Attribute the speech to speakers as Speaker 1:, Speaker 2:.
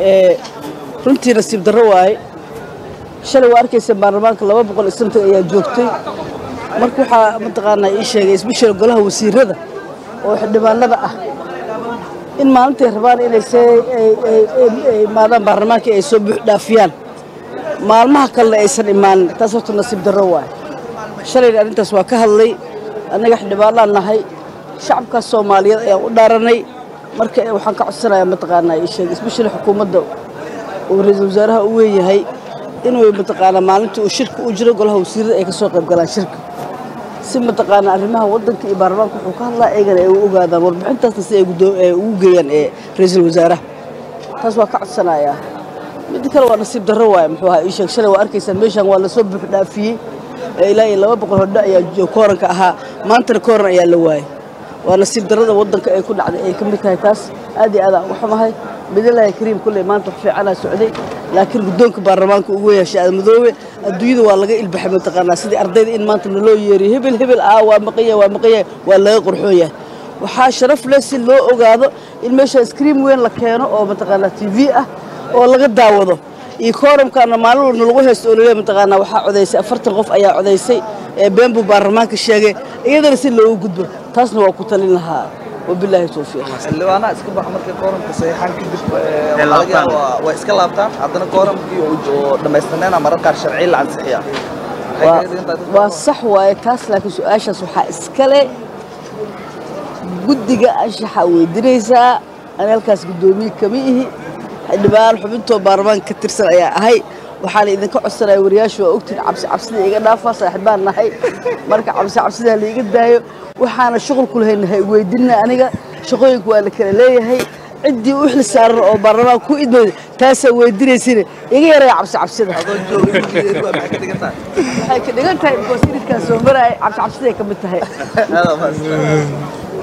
Speaker 1: runtii nasiib darro waaye shalay waa arkaysa baarlamaanka laba boqol iyo santan ayaa joogtay marka waxaa mataqaanaa ii sheegay isbishal golaha wasiirada oo xildhibaanada ah in maalintay rabaan inay imaadaan baarlamaanka ay soo buux dhaafiyaan maalmaha kalena aysan imaanin taas horta nasiib darro waaye shalayna arrintaas waa ka hadlay annaga xildhibaanaan nahay shacabkaas soomaaliyeed ayaan u dhaaranay marka waxaan ka codsanayaa mataqaanaa ii sheegay isbishal xukuumadda uu ra-iisul wasaaraha u weeyahay inuu mataqaanaa maalintii uu shirka u jiro golaha wasiirada ay ka soo qayb galaan shirka si mataqaanaa arrimaha waddanka iyo baarlamaanka wuxuu ka hadlaa eegana ay u ogaadaan warbixintaasna si ay ugu geeyaan ee ra-iisul wasaaraha taas waa ka codsanayaa midda kale waa nasiib darro waaye muxuu ahaa ii sheeg shalay waa arkaysaan meeshaan waa lasoo buux dhaafiyey ilaa iyo laba boqol hodho ayaa kooranka ahaa maantana kooran ayaa la waayey waa nasiib darrada waddanka ay ku dhacday ay ka mid tahay taas aad iyo aad aan uga xumahay bidilaahi kariim kulley maanta wax fiicanaa socday laakiin guddoonka baarlamaanka ugu yeeshay aadmadoobe adduunyada waa laga ilbaxay mataqaanaa sidii ardayda in maanta naloo yeeriyo hebel hebel aa waa maqanya waa maqanya waa laga qorxoon yahay waxaa sharaf leh si loo ogaado in meesha scream weyn la keeno oo mataqaanaa t v ah oo laga daawado iyo kooramkaana maalin walna lagu haysto oo laleeyahay mataqaanaa waxaa codaysay afartan qof ayaa codaysay ee been buu baarlamaanka sheegay iyadana si loogu gudbo taasna waa ku talin lahaa wabilaahi towfiiq
Speaker 2: xildhibaanaha iska baxa markay kooramka saxiixaan kadib waxaa laga yaabaa waa iska laabtaan haddana kooramkii oo dhammaystirnayna marar qaar sharci la ansixiyaa
Speaker 1: waa sax waaye taas laakiin su-aashaas waxaa iskale guddiga anshaxa weydiinaysaa ani halkaas guddoomiye kama ihi xildhibaan xubintoo baarlamaanka ka tirsan ayaa ahay waxaana idinka codsanaya wariyaashu waa ogtiin cabsi cabsida iga dhaafaa saaxiibaan nahay marka cabsi cabsidaa laiga daayo waxaana shuqul ku lahaynahay weydinna aniga shaqooyinka waa la kala leeyahay ciddii u xil saaran oo baarlamaanka ku idmay taasaa weydinaysina iga yaraya cabsi cabsida waxay ka dhigan tahay bikoos iridkaan soo maraay cabsi cabsiday ka mid tahay